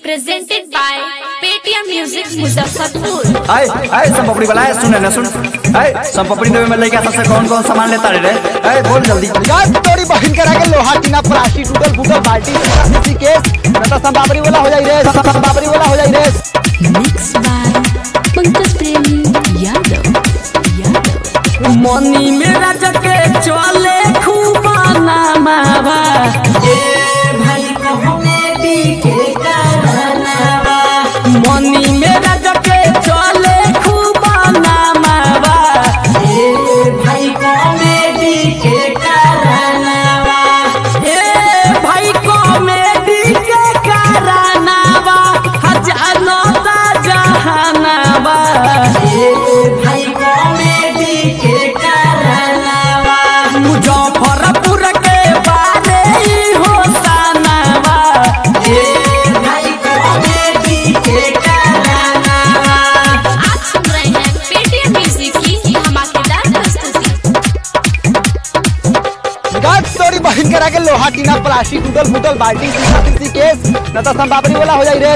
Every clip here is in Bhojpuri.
presented by Paytm Music Muzaffarpur. आए आए सब पपड़ी वाला है सुन ना सुन आए सब पपड़ी देवे में लइका सबसे कौन कौन सामान लेता रे आए बोल जल्दी यार तोरी बहन करा के लोहा टीना प्लास्टिक टूटल फूटल बाल्टी किसी केस न तो संबाबरी वाला हो जाई रे संबाबरी वाला हो जाई रे Mixed by Pankaj Premi Yadav. Yadav. मनी मेरा जके चले खूबा नामावा ए भाई कॉमेडी के कारनावा मनी मेरा जके चले खूबा नामावा ए भाई कॉमेडी के कारनावा ए भाई कॉमेडी के कारनावा हजारों ता जहानावा ए भाई कॉमेडी के कारनावा मुजफ्फरपुर के बारे ही हो सनावा ए भाई कॉमेडी के कारनावा आप सुन रहे हैं Paytm Music की धमाकेदार प्रस्तुति यार तोरी बहन करा के लोहा टीना प्लास्टिक टूटल फूटल बाल्टी किसी केस न तो संबाबरी वाला हो जाई रे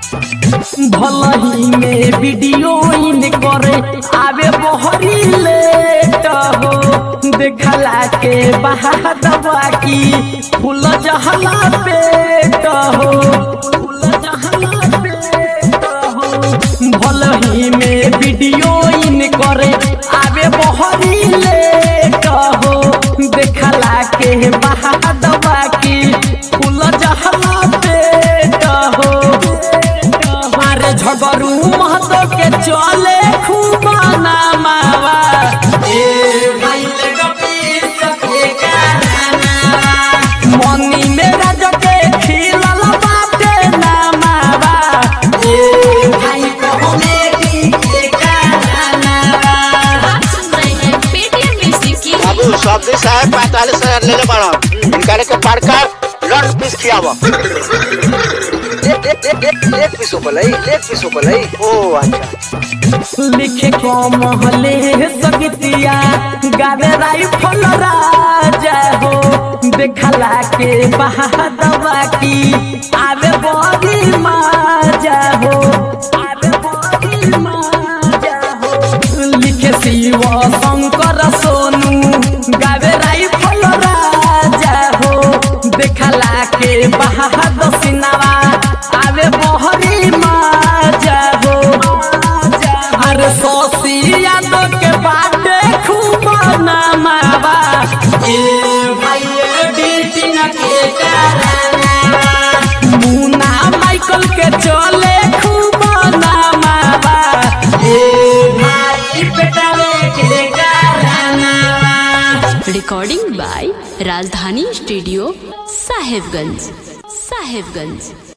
भलही में वीडियो इन करे आवे बहरी लेट हो देखला के बहादवा की फूल जहला पेट हो फूल जहला पेट हो भलही में वीडियो इन करे आवे बहरी लेट हो देखला के बहादवा की फूल जहला पेट हो मारे झगरू महतो के चले खूब नामावा ए भाई लगपी सके कारनावा मनी मेरा जके खिलल बाटे नामावा ए भाई कॉमेडी के कारनावा आप सुन रहे हैं Paytm Music की बाबू सब दिन साहब पैतालीस हजार ले ले बड़ा इनका के पड़का लॉन्ग पीस खियावा एक एक एक एक एक पीस ऊपर एक पीस ऊपर ओ अच्छा लिखे को महले सगतिया गावे राइफल राजा हो देखला के बहादवा की आवे बड़ी माजा हो आवे बड़ी माजा हो लिखे शिव शंकर सोनू गावे राइफल राजा हो देखला के बहादुर सिनावा आवे बहरी माजा हो अरे सोसी यादव के बाटे खूब नामावा ए भाई बीटिंग के कारनावा मुन्ना माइकल के चले खूब नामावा ए भाई बेटावे के कारनावा Recording by Rajdhani Studio, Sahebganj. Sahebganj.